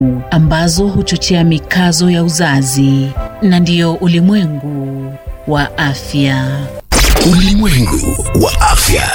ambazo huchochea mikazo ya uzazi na ndiyo ulimwengu wa afya. Ulimwengu wa afya.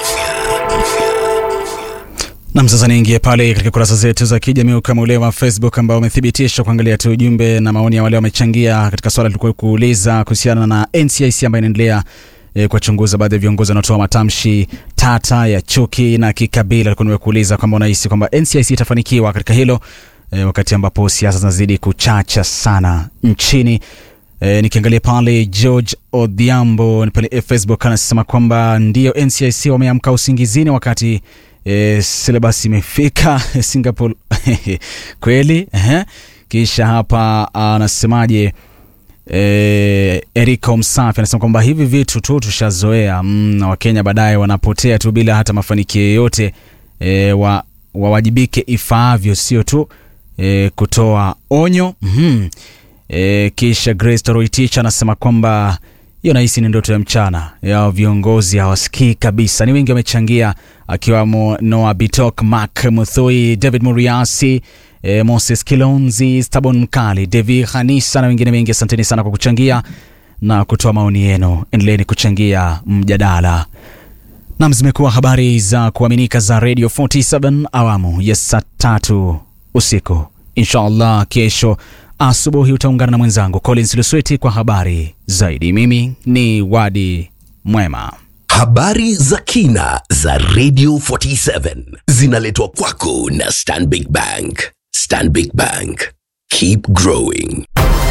Nam, sasa niingie pale katika kurasa zetu za kijamii kama ule wa Facebook ambao umethibitisha kuangalia tu ujumbe na maoni ya wale wamechangia katika swala tulikuwa kuuliza kuhusiana na NCIC ambayo inaendelea e, kuwachunguza baadhi ya viongozi wanaotoa matamshi tata ya chuki na kikabila. Alikuwa nimekuuliza kwamba unahisi kwamba NCIC itafanikiwa katika hilo e, wakati ambapo siasa zinazidi kuchacha sana nchini. E, nikiangalia pale George Odhiambo pale Facebook anasema kwamba ndio NCIC wameamka usingizini wakati e, syllabus imefika Singapore kweli eh? Kisha hapa anasemaje? E, Erika Msafi anasema kwamba hivi vitu tu tushazoea mm, na Wakenya baadaye wanapotea tu bila hata mafanikio yoyote e, wa, wawajibike ifaavyo, sio tu e, kutoa onyo mm-hmm. E, kisha Grace Toroitich anasema kwamba hiyo nahisi ni ndoto ya mchana ya viongozi hawasikii kabisa. Ni wengi wamechangia, akiwamo Noah Bitok, Mark Muthui, David Muriasi, e, Moses Kilonzi, Stabon Mkali, Devi Hanisa na wengine wengi. Asanteni sana kwa kuchangia na kutoa maoni yenu. Endeleeni kuchangia mjadala. Nam, zimekuwa habari za kuaminika za Radio 47 awamu ya saa tatu usiku. Inshallah kesho asubuhi utaungana na mwenzangu Collins Lusweti kwa habari zaidi. Mimi ni Wadi Mwema. Habari za kina za Radio 47 zinaletwa kwako na Stanbic Bank. Stanbic Bank, keep growing.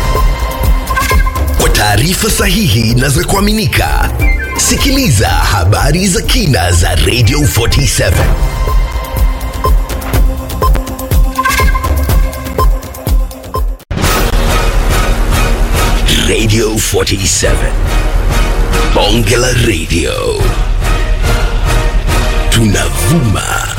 Kwa taarifa sahihi na za kuaminika, sikiliza habari za kina za Radio 47. Radio 47. Bonge la Radio. Tunavuma